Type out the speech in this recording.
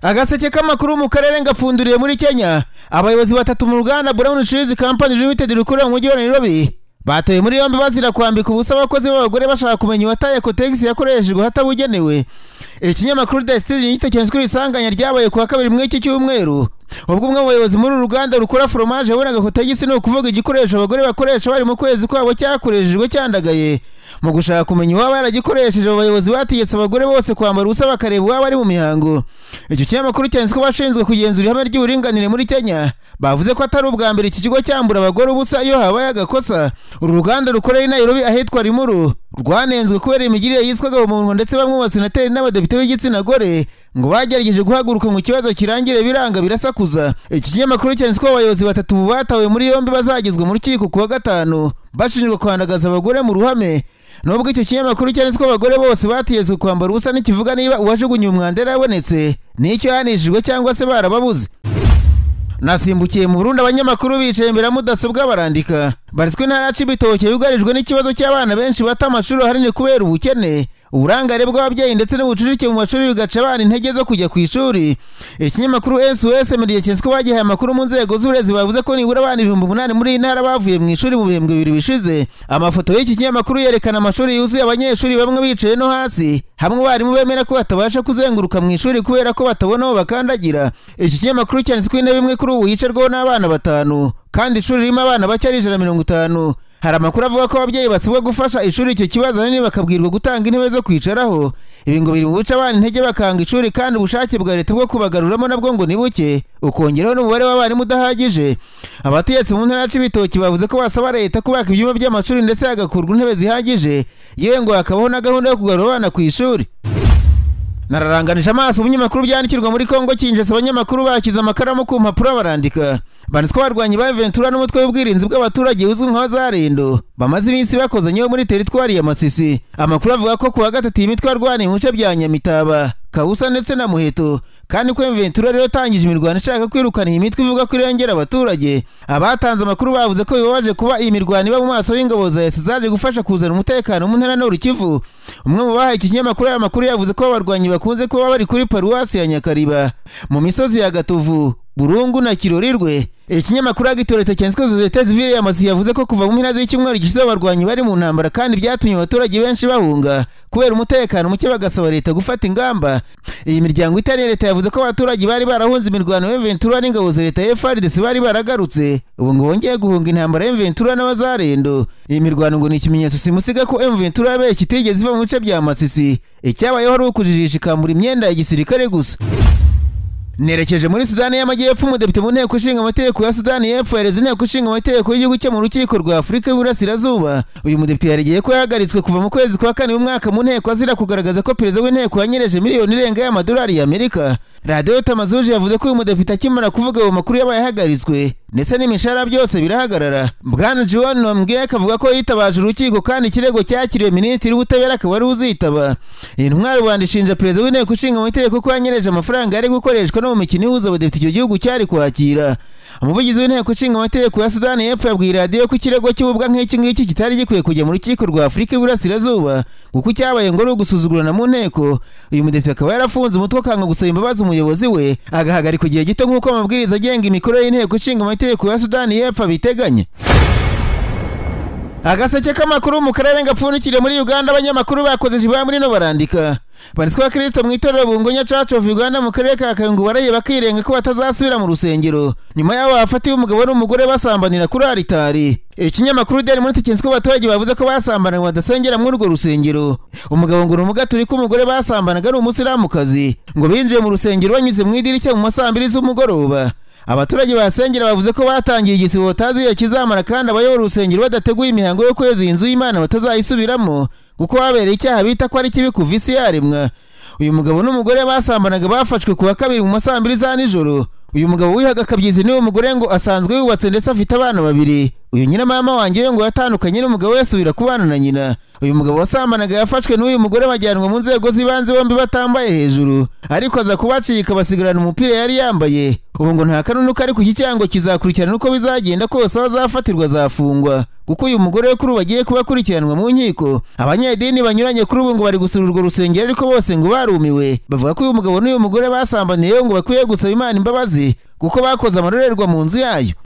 agaseke k'amakuru mu karere ngapfunduriye muri kenya abayobozi batatu mu ruganda brown cheese company limited rukorera mu mujyi wa nairobi batawe muri yombi bazira kwambika ubusa abakozi b'abagore bashaka kumenya uwataye kotegisi yakoreshejwe ahatabugenewe ikinyamakuru the citizen gitokenze ko isanganya ryabaye ku wa kabiri muri iki cyumweru ubwo umwe mu bayobozi muri uru ruganda rukora foromaje yabonaga kotegisi ni ukuvuga igikoresho abagore bakoresha bari mu kwezi kwabo cyakoreshejwe cyandagaye mu gushaka kumenya uwaba yaragikoresheje abo bayobozi bategetse abagore bose kwambara ubusa bakareba uwaba ari mu mihango icyo kinyamakuru cyanditse ko abashinzwe kugenzura ihame ry'uburinganire muri kenya bavuze ko atari ubwa mbere iki kigo cyambura abagore ubusa iyo habaye agakosa uru ruganda rukorera i nairobi ahitwa rimuru rwanenzwe kubera imigirire yiswaga umuntu ndetse bamwe mu basenateri n'abadepite b'igitsina gore ngo bagerageje guhaguruka mu kibazo kirangire biranga birasakuza iki kinyamakuru cyanditse ko abayobozi batatu batawe muri yombi bazagezwa mu rukiko ku wa gatanu bashinjwa kwandagaza abagore mu ruhame nubwo icyo kinyamakuru cyanditse ko abagore bose bategetswe kwambara ubusa ntikivuga niba uwajugunye umwanda yarabonetse n'icyo yahanishijwe cyangwa se barababuze nasimbukiye mu burundi abanyamakuru bicaye imbere ya mudasobwa barandika baritswe intara ya cibitoke yugarijwe n'ikibazo cy'abana benshi bata amashuri ahanini kubera ubukene uburangare bw'ababyeyi ndetse n'ubucucike mu mashuri bigaca abana intege zo kujya ku ishuri ikinyamakuru sos mediya cyenswe bagihaye amakuru mu nzego z'uburezi bavuze ko nibura abana ibihumbi umunani muri iyi ntara bavuye mu ishuri mu bihembwe bibiri bishize amafoto y'iki kinyamakuru yerekana amashuri yuzuye abanyeshuri bamwe bicaye no hasi hamwe abarimu bemera ko batabasha kuzenguruka mu ishuri kubera ko batabona aho bakandagira iki kinyamakuru cyanditse ko intebe imwe kuri ubu yicarwaho n'abana batanu kandi ishuri ririmo abana bake ari ijana na mirongo itanu hari amakuru avuga ko ababyeyi basabwa gufasha ishuri icyo kibazo ahanini bakabwirwa gutanga intebe zo kwicaraho ibi ngo biri mu buce abana intege bakanga ishuri kandi ubushake bwa leta bwo kubagaruramo nabwo ngo ni buke ukongeraho n'umubare w'abarimu udahagije abategetsi mu ntara y'ibitoki bavuze ko basaba leta kubaka ibyumba by'amashuri ndetse hagakurwa intebe zihagije yewe ngo hakabaho na gahunda yo kugarura abana ku ishuri nararanganije amaso ibinyamakuru byandikirwa muri kongo kinjese abanyamakuru bashyize amakaramu ku mpapuro barandika banditswe abarwanyi ba ventura n'umutwe w'ubwirinzi bw'abaturage uzwi nka zarendo bamaze iminsi bakozanye muri teritwari ya masisi amakuru avuga ko ku wa gatatu iyi mitwe yarwaniye mu bice bya nyamitaba kabusa ndetse na muheto kandi ko ventura rero yatangije imirwano ishaka kwirukana iyi mitwe ivuga ko irengera abaturage abatanze amakuru bavuze ko bibabaje kuba iyi mirwano iba mu maso y'ingabo za yesi zaje gufasha kuzana umutekano mu ntara n'urukivu umwe mu bahaye iki kinyamakuru aya makuru yavuze ko abarwanyi bakunze kuba bari kuri paruwasi ya nyakariba mu misozi ya gatovu burungu na kirorirwe ikinyamakuru agitoreta cyanditswe sosiyete zivire y'amazi yavuze ko kuva mu mpera z'icyumweru gishize abarwanyi bari mu ntambara kandi byatumye abaturage benshi bahunga kubera umutekano muke bagasaba leta gufata ingamba iyi miryango itari leta yavuze ko abaturage bari barahunze imirwano ya Ventura n'ingabo za leta FARDC bari baragarutse ubu ngo bongeye guhunga intambara ya Ventura n'abazarendo iyi mirwano ngo ni ikimenyetso simusiga ko Ventura yabaye kitigeze iva mu bice bya Masisi icyabayeho ari ukujijisha ikambura imyenda ya gisirikare gusa nerekeje muri sudani y'amajyepfo umudepite mu nteko ishinga amategeko ya sudani y'epfo yareze inteko ishinga amategeko y'igihugu cye mu rukiko rwa afurika y'uburasirazuba uyu mudepite yaregeye ko yahagaritswe kuva mu kwezi kwa kane w'umwaka mu nteko azira kugaragaza ko perezida w'inteko yanyereje miliyoni irenga y'amadolari y'amerika radiyo tamazuje yavuze ko uyu mudepite akimara kuvuga ayo makuru yabaye ahagaritswe ndetse n'imishahara byose birahagarara bwana john nomgek avuga ko yitabaje urukiko kandi ikirego cyakiriwe minisitiri w'ubutabera akaba ari uzitaba iyi ntumwa rubanda ishinja perezida w'inteko ishinga amategeko ko yanyereje amafaranga yari gukoreshwa no mu mikino ihuza abadepite icyo gihugu cyari kwakira umuvugizi w'inteko ishinga amategeko ya sudani y'epfo yabwiye radiyo ko ikirego cy'ububwa nk'iki ngiki kitari gikwiye kujya mu rukiko rwa afurika y'iburasirazuba kuko cyabaye ngo ari ugusuzugurana mu nteko uyu mudepite akaba yarafunze umutwe akanga gusaba imbabazi umuyobozi we agahagarika igihe gito nk'uko amabwiriza agenga imikorere y'inteko ishinga amategeko ya sudani y'epfo abiteganya agaseke k'amakuru mu karere gapfundikiriye muri uganda abanyamakuru bakoze jibaya muri no barandika banditswe abakristo mu itorero bungonya church of uganda mu karere ka kayungu baraye bakirenga ko batazasubira mu rusengero nyuma y'aho bafatiwe umugabo n'umugore basambanira kuri aritari ikinyamakuru deri muri tikinsi ko abaturage bavuze ko basambanira badasengera muri urwo rusengero umugabo ngo ni umugaturika umugore basambanaga ari umusilamukazi ngo binjiye mu rusengero banyuze mu idirishya mu masambiri z'umugoroba abaturage basengera bavuze ko batangiye igisibo batazi iyo kizamara kandi abayobora urusengero badateguye imihango yo kweza iyi nzu y'imana batazayisubiramo kuko habereye icyaha bita ko ari kibi kuva isi yaremwa uyu mugabo n'umugore basambanaga bafashwe ku wa kabiri mu masambiri za nijoro uyu mugabo wihaga akabyizi niwe mugore ngo asanzwe yubatse ndetse afite abana babiri uyu nyina mama wanjye we ngo yatandukanye n'umugabo yasubira kubana na nyina uyu mugabo wasambanaga yafashwe n'uyu mugore bajyanwa mu nzego z'ibanze bombi batambaye hejuru ariko aza kubacika basigarana umupira yari yambaye ubu ngo nta kanunuka ari ku cyango kizakurikirana uko bizagenda kose aho azafatirwa azafungwa kuko uyu mugore we kuri ubu agiye kuba akurikiranwa mu nkiko abanyedini banyuranye kuri ubu ngo bari gusura urwo rusengero ariko bose ngo barumiwe bavuga ko uyu mugabo n'uyu mugore basambaniyeho ngo bakwiye gusaba imana imbabazi kuko bakoze amarorerwa mu nzu yayo